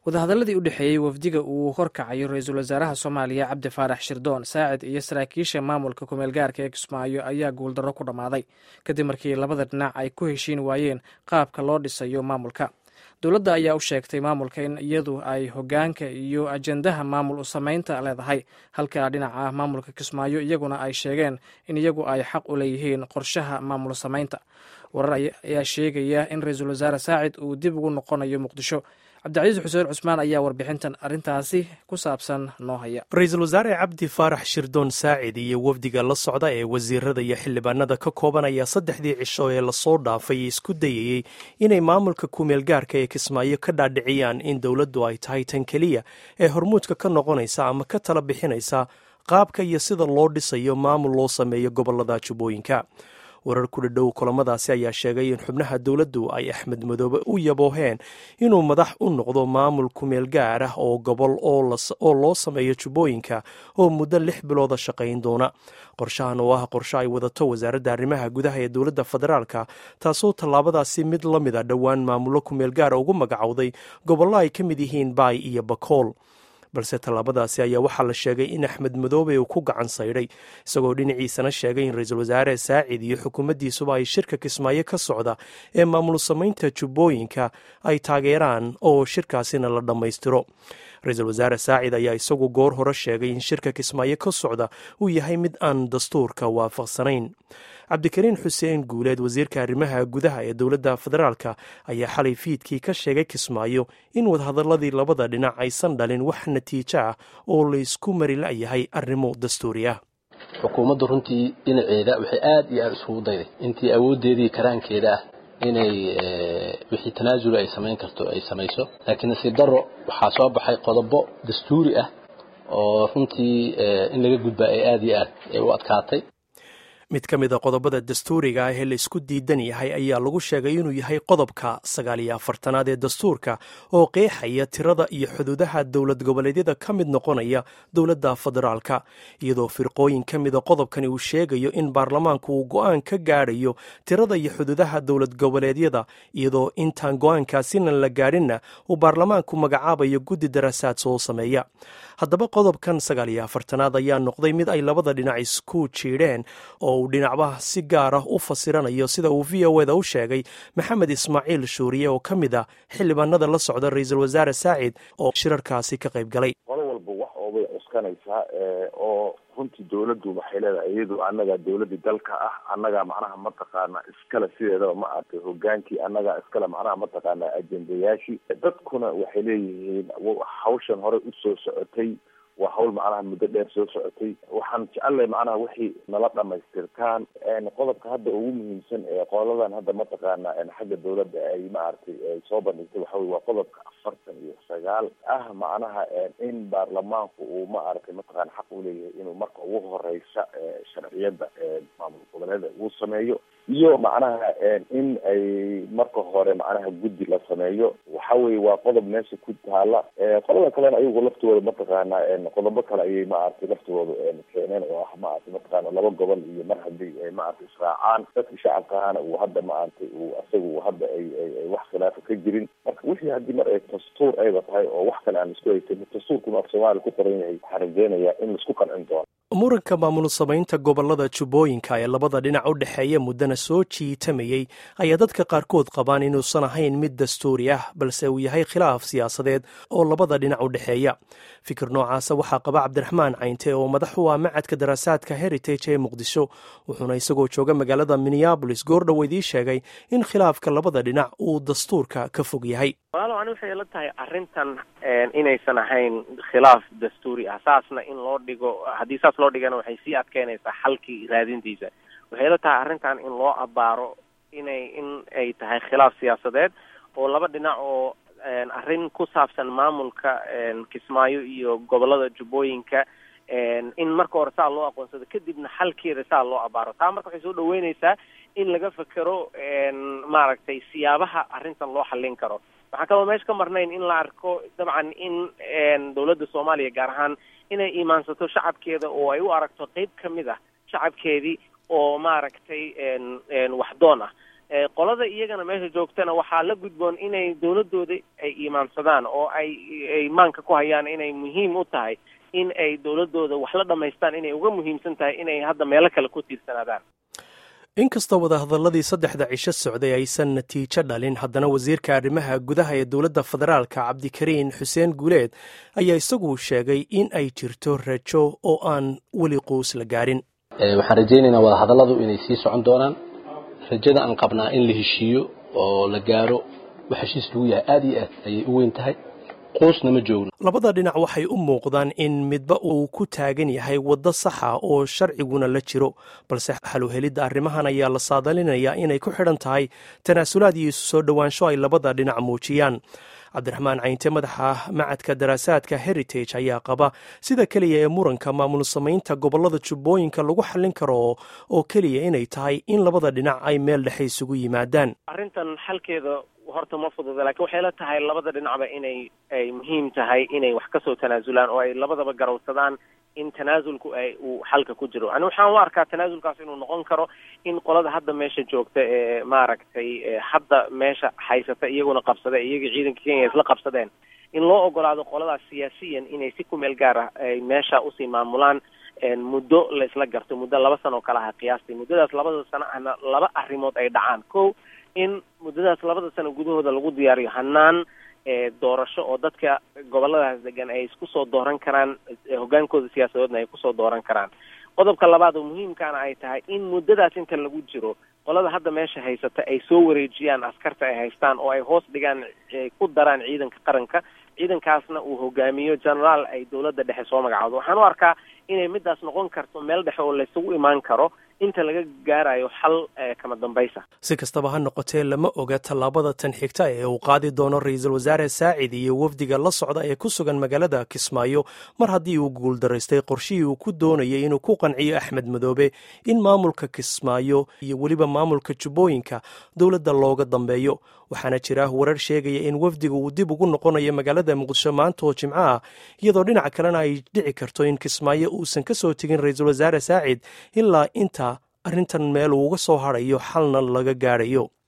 wadahadaladii u dhexeeyey wafdiga uu horkacayo ra-iisul wasaaraha soomaaliya cabdi faarax shirdoon saacid iyo saraakiisha maamulka kumeel gaarka ee kismaayo ayaa guuldarro ku dhammaaday kadib markii labada dhinac ay ku heshiin waayeen qaabka loo dhisayo maamulka dowladda ayaa u sheegtay maamulka in iyadu ay hogaanka iyo ajendaha maamul u samaynta leedahay halka dhinaca maamulka kismaayo iyaguna ay sheegeen in iyagu ay xaq u leeyihiin qorshaha maamul samaynta warar ayaa sheegaya in ra-iisul wasaare saacid uu dib ugu noqonayo muqdisho cabdicasiis xuseen cusmaan ayaa warbixintan arrintaasi ku saabsan noo haya ra-iisul wasaare cabdi faarax shirdoon saacid iyo wafdiga la socda ee wasiirada iyo xildhibaanada ka koobanaya saddexdii cisho ee lasoo dhaafay isku dayayey inay maamulka kumeel gaarka ee kismaayo ka dhaadhiciyaan in dowladdu ay tahay tan keliya ee hormuudka ka noqonaysa ama ka tala bixinaysa qaabka iyo sida loo dhisayo maamul loo sameeyo gobolada jubbooyinka warar ku dhadhow kulamadaasi ayaa sheegay in xubnaha dowladdu ay axmed madoobe u yabooheen inuu madax u noqdo maamul kumeel gaar ah oo gobol oo loo sameeyo jubbooyinka oo muddo lix bilooda shaqayn doona qorshahan oo ah qorshe ay wadato wasaaradda arrimaha gudaha ee dowladda federaalka taasoo tallaabadaasi mid la mid a dhowaan maamullo kumeel gaara ugu magacowday gobollo ay ka mid yihiin baay iyo bakool balse tallaabadaasi ayaa waxaa la sheegay in axmed madoobe uu ku gacan saydhay isagoo dhinaciisana sheegay in ra-iisul wasaare saacid iyo xukuumaddiisuba ay shirka kismaayo ka socda ee maamul samaynta jubbooyinka ay taageeraan oo shirkaasina la dhammaystiro ra-iisul wasaare saacid ayaa isagu goor hore sheegay in shirka kismaayo ka socda uu yahay mid aan dastuurka waafaqsanayn cabdikariin xuseen guuleed wasiirka arrimaha gudaha ee dowladda federaalka ayaa xalay fiidkii ka sheegay kismaayo in wadahadaladii labada dhinac aysan dhalin wax natiijo ah oo laysku mari la'yahay arrimo dastuuri ah xukuumaddu runtii dhinaceeda waxay aad iyo aada isugu dayday intii awooddeedii karaankeeda ah inay wixii tanaasula ay samayn karto ay samayso laakiin nasiib darro waxaa soo baxay qodobo dastuuri ah oo runtii in laga gudbaa ay aada iyo aad u adkaatay mid ka mid a qodobada dastuuriga ah ee la isku diidan yahay ayaa lagu sheegay inuu yahay qodobka sagaal iyo afartanaad ee dastuurka oo qeexaya tirada iyo xuduudaha dowlad goboleedyada ka mid noqonaya dowladda federaalka iyadoo firqooyin ka mida qodobkani uu sheegayo in baarlamaanku uu go-aan ka gaadhayo tirada iyo xuduudaha dowlad goboleedyada iyadoo intaan go-aankaasina la gaadhinna uu baarlamaanku magacaabayo guddi daraasaad soo sameeya haddaba qodobkan sagaal iyo afartanaad ayaa noqday mid ay labada dhinac isku jiidheen oo uu dhinacba si gaar ah u fasiranayo sida uu v o eda u sheegay maxamed ismaaciil shuuriye oo ka mid a xildhibaanada la socda ra-iisul wasaare saacid oo shirarkaasi ka qayb galay qolo walba wax oobay cuskanaysaa oo runtii dowladdu waxay leedahay iyadu annaga dowladii dalka ah annaga macnaha mataqaana iskale sideedaba ma aragtay hogaankii annaga iskale macnaha mataqaana ajendayaashii dadkuna waxay leeyihiin hawshan horey usoo socotay waa hawl macnaha muddo dheer soo socotay waxaan jecellay macnaha wixii nala dhamaystirtaan qodobka hadda ugu muhiimsan ee qoladan hadda mataqaana xagga dowladda ay maaragtay ay soo bandhigtay waxa wey waa qodobka afartan iyo sagaal ah macnaha in baarlamaanku uu ma aragtay mataqana xaq u leeyahay inuu marka ugu horeysa sharciyadda maamul goboleeda uu sameeyo iyo macnaha in ay marka hore macnaha guddi la sameeyo waxa weye waa qodob meesha ku taala qolada kalena ayagu laftooda mataqaana qodobo kale ayay maaragtay laftooda keeneen oo ah maaragtay mataqaana laba gobol iyo mar haddii ay maaragtay israacaan dadka shacabkaana uu hadda maaragtay uu isagu hadda ay ay wax khilaafa ka jirin marka wixii haddii mar ay dastuur ayba tahay oo wax kale aan isku haysan dastuurkuna af soomaaliya ku qoran yahay waxaan rajeynayaa in laisku qancin doono muranka maamul samaynta gobolada jubbooyinka ee labada dhinac u dhexeeya muddana soo jiitamayey ayaa dadka qaarkood qabaan inuusan ahayn mid dastuuri ah balse uu yahay khilaaf siyaasadeed oo labada dhinac u dhexeeya fikir noocaasa waxaa qaba cabdiraxmaan caynte oo madax u ah macadka daraasaadka heritage ee muqdisho wuxuuna isagoo jooga magaalada minneabolis goordhow idiin sheegay in khilaafka labada dhinac uu dastuurka ka fog yahay walaalow ani waxay la tahay arrintan inaysan ahayn khilaaf dastuuri ah saasna in loo dhigo haddii saas loo dhigana waxay sii adkeynaysaa xalkii raadintiisa waxay la tahay arrintan in loo abaaro inay in ay tahay khilaaf siyaasadeed oo laba dhinac oo arrin ku saabsan maamulka kismaayo iyo gobolada jubbooyinka in marka hore saa loo aqoonsado kadibna xalkeeda saa loo abaaro taa marka waxay soo dhaweynaysaa in laga fekero maaragtay siyaabaha arrintan loo xallin karo waxaan kaloo meesha ka marnayn in la arko dabcan in dowladda soomaaliya gaar ahaan inay iimaansato shacabkeeda oo ay u aragto qeyb ka mid ah shacabkeedii oo maaragtay waxdoon ah qolada iyagana meesha joogtana waxaa la gudboon inay dawladooda ay iimaansadaan oo ay ay maanka ku hayaan inay muhiim u tahay in ay dawladooda wax la dhamaystaan inay uga muhiimsan tahay inay hadda meelo kale ku tiirsanaadaan inkastoo wadahadaladii saddexda cisho socday aysan natiijo dhalin haddana wasiirka arrimaha gudaha ee dowladda federaalka cabdikariin xuseen guuleed ayaa isagu sheegay in ay jirto rajo oo aan weli quus la gaarin waxaan rajaynaynaa wadahadalladu inay sii socon doonaan rajada aan qabnaa in la heshiiyo oo la gaaro wax heshiis lagu yahay aada iyo aad ayay u weyn tahay quusna ma joogno labada dhinac waxay u muuqdaan in midba uu ku taagan yahay waddo saxa oo sharciguna la jiro balse xaluhelidda arrimahan ayaa la saadalinayaa inay ku xidhan tahay tanaasulaad iyo isu soo dhowaansho ay labada dhinac muujiyaan cabdiraxmaan caynte madaxa macadka daraasaadka heritage ayaa qaba sida keliya ee muranka maamul samaynta gobollada jubbooyinka lagu xallin karo oo keliya inay tahay in labada dhinac ay meel dhexe isugu yimaadaan arrintan xalkeeda horta ma fududa lakiin waxay la tahay labada dhinacba inay ay muhiim tahay inay wax kasoo tanaasulaan oo ay labadaba garowsadaan in tanaasulku ay uu xalka ku jiro ani waxaan u arkaa tanaasulkaas inuu noqon karo in qolada hadda meesha joogta ee maaragtay hadda meesha haysata iyaguna qabsada iyagii ciidanka kenya isla qabsadeen in loo ogolaado qoladaas siyaasiyan inay si ku meel gaar ah ay meesha usii maamulaan muddo la isla garto muddo laba sano oo kale aha qiyaastii muddadaas labada sano ahna laba arrimood ay dhacaan ko in muddadaas labada sano gudahooda lagu diyaariyo hanaan doorasho oo dadka goboladaas degan ay isku soo dooran karaan hoggaankooda siyaasadoodna ay kusoo dooran karaan qodobka labaad oo muhiimkaana ay tahay in muddadaas inta lagu jiro qolada hadda meesha haysata ay soo wareejiyaan askarta ay haystaan oo ay hoos dhigaan ku daraan ciidanka qaranka ciidankaasna uu hogaamiyo generaal ay dawladda dhexe soo magacawdo waxaan u arkaa inay midaas noqon karto meel dhexe oo laysugu imaan karo inta laga gaarayo xal kama dambaysa si kastaba ha noqotee lama oga tallaabada tan xigta ee uu qaadi doono ra-iisul wasaare saacid iyo wafdiga la socda ee ku sugan magaalada kismaayo mar haddii uu guuldaraystay qorshihii uu ku doonayay inuu ku qanciyo axmed madoobe in maamulka kismaayo iyo weliba maamulka jubbooyinka dowladda looga dambeeyo waxaana jira warar sheegaya in wafdiga uu dib ugu noqonayo magaalada muqdisho maanta oo jimco ah iyadoo dhinaca kalena ay dhici karto in kismaayo uusan ka soo tegin ra-iisul wasaare saacid ilaa inta arrintan meel uuga soo hadhayo xalna laga gaadhayo